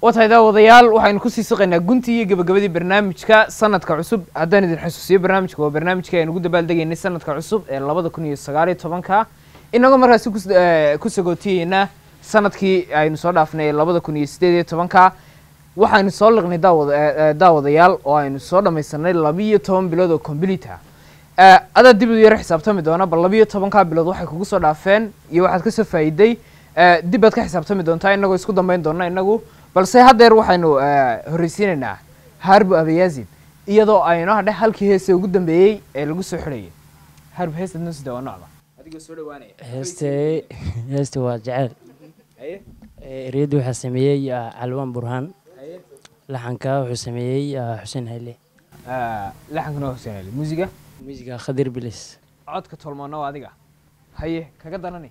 watahay daawadayaal waxaynu kusii siqaynaa guntii iyo gabagabadii barnaamijka sanadka cusub haddaan idin xusuusiyo barnaamijka waa barnaamijka aynu ugu dabaaldegaynay sanadka cusub ee labada kun iyo sagaaliyo tobanka inagoo markaasi kus- eh, ku sagootiyeynaa sanadkii aynu soo dhaafnay ee labada kun iyo sideed iyo tobanka waxaynu soo liqnay daawada eh, eh, daawadayaal oo aynu soo dhamaysanay labiyo toban bilood oo combilita adaa dib u yaro xisaabtami doona bal labiyo tobankaa bilood waxay kugu soo dhaafeen iyo waxaad kasoo faa'iiday Eh, dib baad ka xisaabtami doontaa inagoo isku dambeyn doona inagu balse haddeer waxaynu eh, horreysiinaynaa harbu abayazid iyadoo aynu hadhe halkii heese ugu dambeeyey ee lagu soo xidhayay harbu heesta noo sida waa nocda adigoo soo dhawaanaya heeste heeste waa jecel haye Ee, ereyada waxaa sameeyey ah, calwaan burhaan haye laxanka wuxuu sameeyey ah, xuseen hayle laxankana waa xuseen ali muusiga muusiga khadir bilis codka tolmoona waa adiga haye kaga danani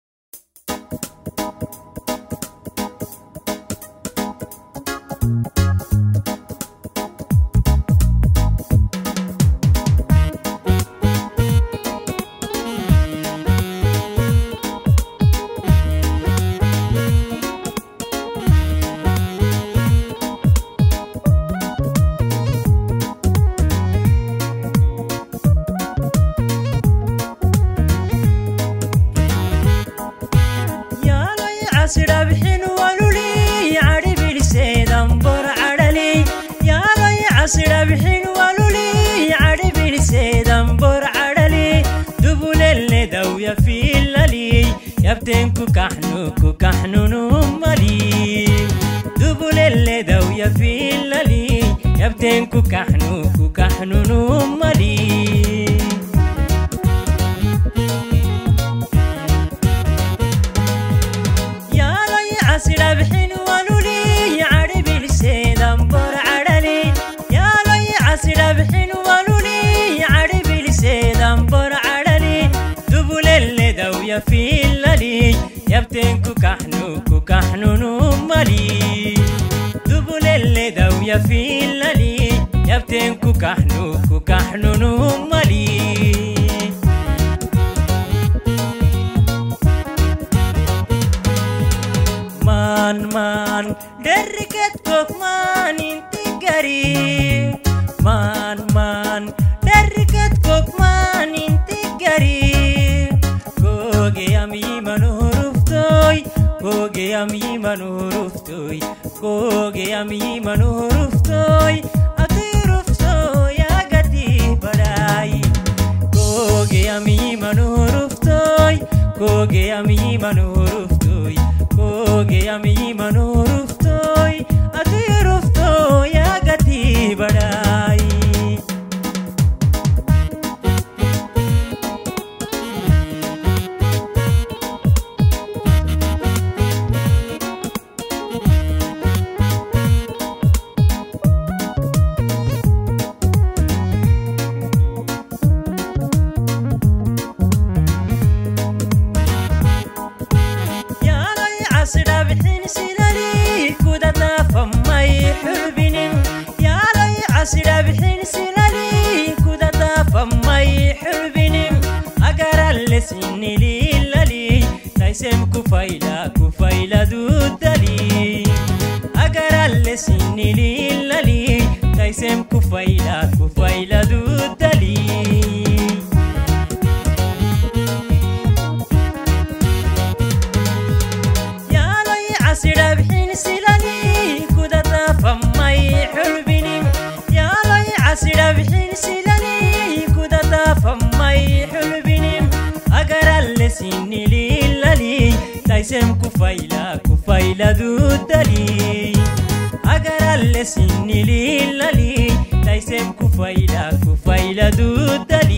yaaloy casidhabxin waluli cadhibiliseedan bor cadhali yaaloy casidhabxin waluli cadhibiliseedan bor cadhali dubulelle dawya fiilali yabteen ku kaxnu ku kaxnunu mali dubulelle dawya fiilali yabteen ku kaxnu ku kaxnunu mali yaaloy casidhabxin waluli cadhibiliseedan bor cadhali yaaloy casidhabxin waluli cadhibiliseedan bor cadhali dubulelle dawya fiilali yabteen ku kaxnu ku kaxnunu mali dubulelle dawya fiilali yabteen ku kaxnu ku kaxnunu mali maan maan dherriget kokmaan inti gari maan maan dherriget kokmaan inti gari goge amiimanu huruftoy goge amiimanu huruftoy goge amiimanu huruftoy ati huruftoy agati badhaay goge amiimanu huruftoy goge amiimanu huruftoy goge amiimanu huruftoy ati huruftoy agati badhaay yaaloy casidhabxin sidali kudadaafamay xulbinin yaaloy casidhabxin sidali kudadaafamay xulbinin agaralle sinililali taysem kufayla kufayladudali agaralle sinililali taysem kufayla kufayladudali yaaloy casidhabxin silali kudadaafamay xulbinin yaaloy casidhabxin silali kudadaafamay xulbinin agaralle sinililali taysem kufayla kufayladudali agaralle sinililali taysem kufayla kufayladudali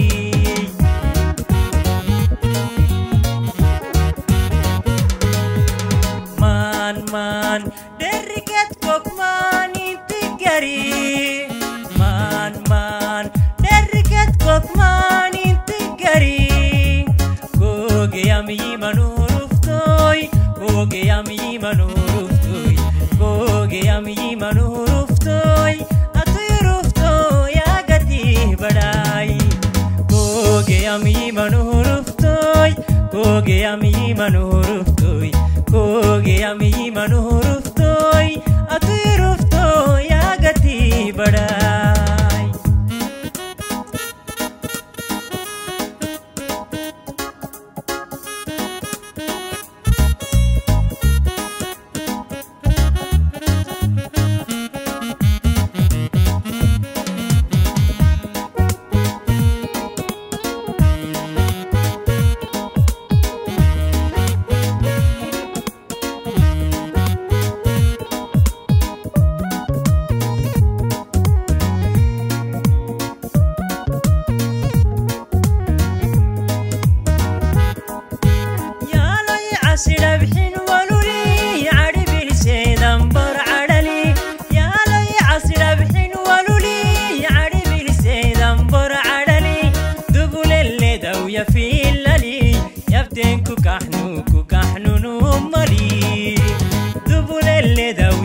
maan maan dherriget kokmaan inti gari maan maan dherriget kokmaan inti gari goge amiimanu huruftoy goge amiimanu huruftoy goge amiimanu huruftoy ati huruftoy agati badhaay goge amiimanu huruftoy goge amiimanu huruftoy goge amiimanu huruftoy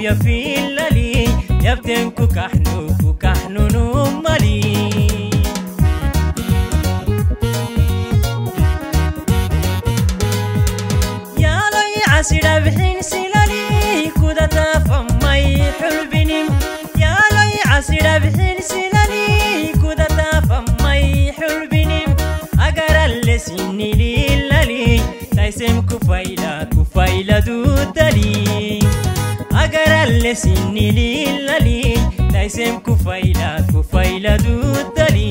ya fiilali yabteen ku kaxnu ku kaxnunu mali yaaloy casidha bixin silali kudataafamay xulbinim yaaloy casidha bixin silali kudataafamay xulbinim agaralle sinililali taysem kufayla kufayladudali agaralle sinililali taysem kufayla kufayladudali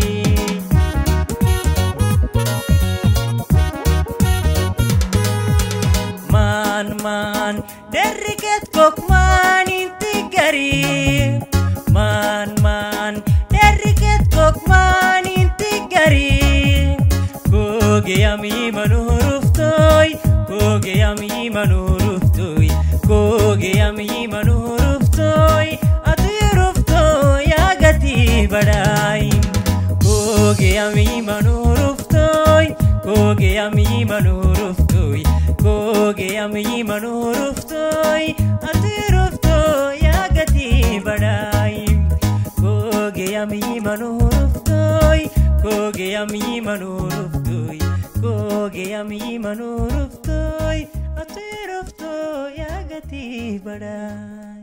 maan maan derriget kok maan inti gari maan maan derriget kok maan inti gari koge yami manuhuruftoy koge yami manuhuruftoy koge yami manuhuruftoy atuyuruftoy agati badai koge yami manuhuruftoy koge yami manuhuruftoy koge yami manuhuruftoy atuyuruftoy agati badai koge yami manuhuruftoy koge yami manuhuruftoy koge yami manuhuruftoy atuyuruftoy agati badai